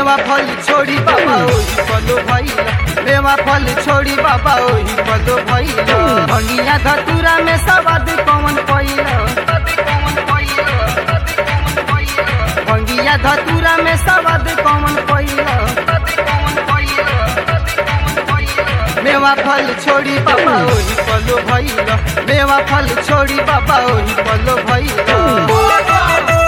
मेवा फल छोड़ी बाबा ओही पलो भइल मेवा फल छोड़ी बाबा ओही पलो भइल भंगिया धतूरा में सवाद कौन पइल भंगिया धतूरा में सवाद कौन पइल मेवा फल छोड़ी बाबा ओही पलो भइल मेवा फल छोड़ी बाबा ओही पलो भइल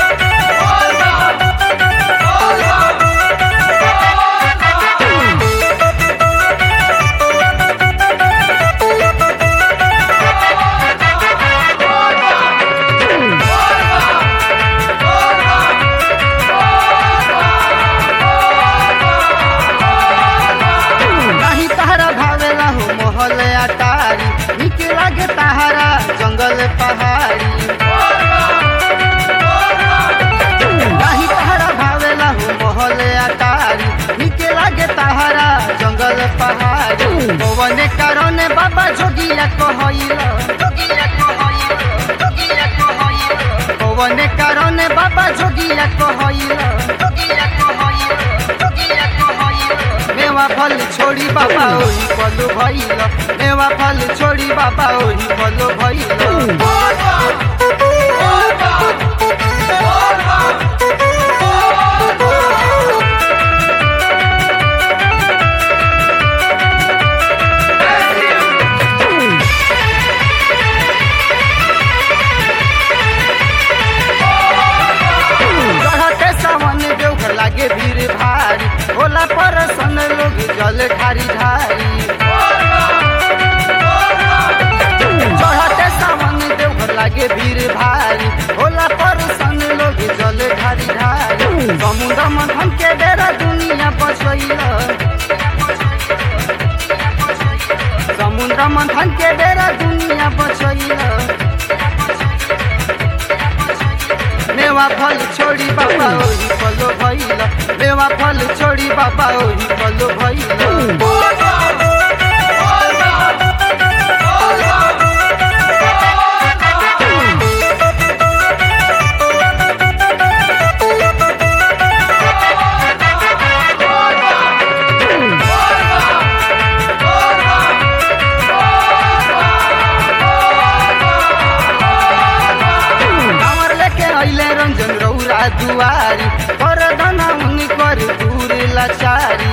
नहीं तहरा भावेला हो मोहल अटारी निक लागे तहरा जंगल पहाड़ी नहीं तहरा भावेला हो मोहल अटारी निक लागे तहरा जंगल पहाड़ी पवन कारण बाबा जोगिया कहइला पवन कारण बाबा जोगिया कहइला मेवा फल छोड़ी बाबा ओही पलो भइल मेवा फल छोड़ी बाबा ओही पलो भइल चढ़ते सावन देवघर लागे भीड़ भारी होला पर सन लोग जल ढारी ढारी चढ़ते सावन देवघर लागे भीड़ भारी होला पर सन लोग जल ढारी ढारी समुद्र मथन के बेरा दुनिया बचैला समुद्र मंथन के बेरा दुनिया बचैला मेवा फल छोड़ी बाबा ओही पलो भइल मेवा फल छोड़ी बाबा ओही पलो भइल कांवर लेके अइले रंजन रौरा दुआरी कर धना उनी कर दूर लाचारी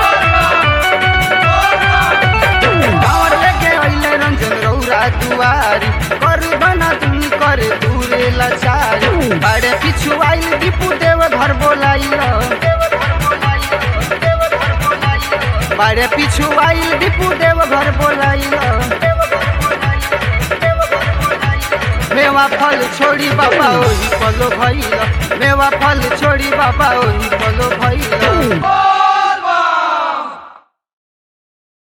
कांवर लेके अइले रंजन रौरा दुआरी कर धना उनी कर दूर लाचारी बड़े पिछु आइल दीपू देव घर बोलाइल बड़े पिछु आइल दीपू देव घर बोलाइल मेवा फल छोड़ी बाबा ओही पलो भइल मेवा फल छोड़ी बाबा ओही पलो भइल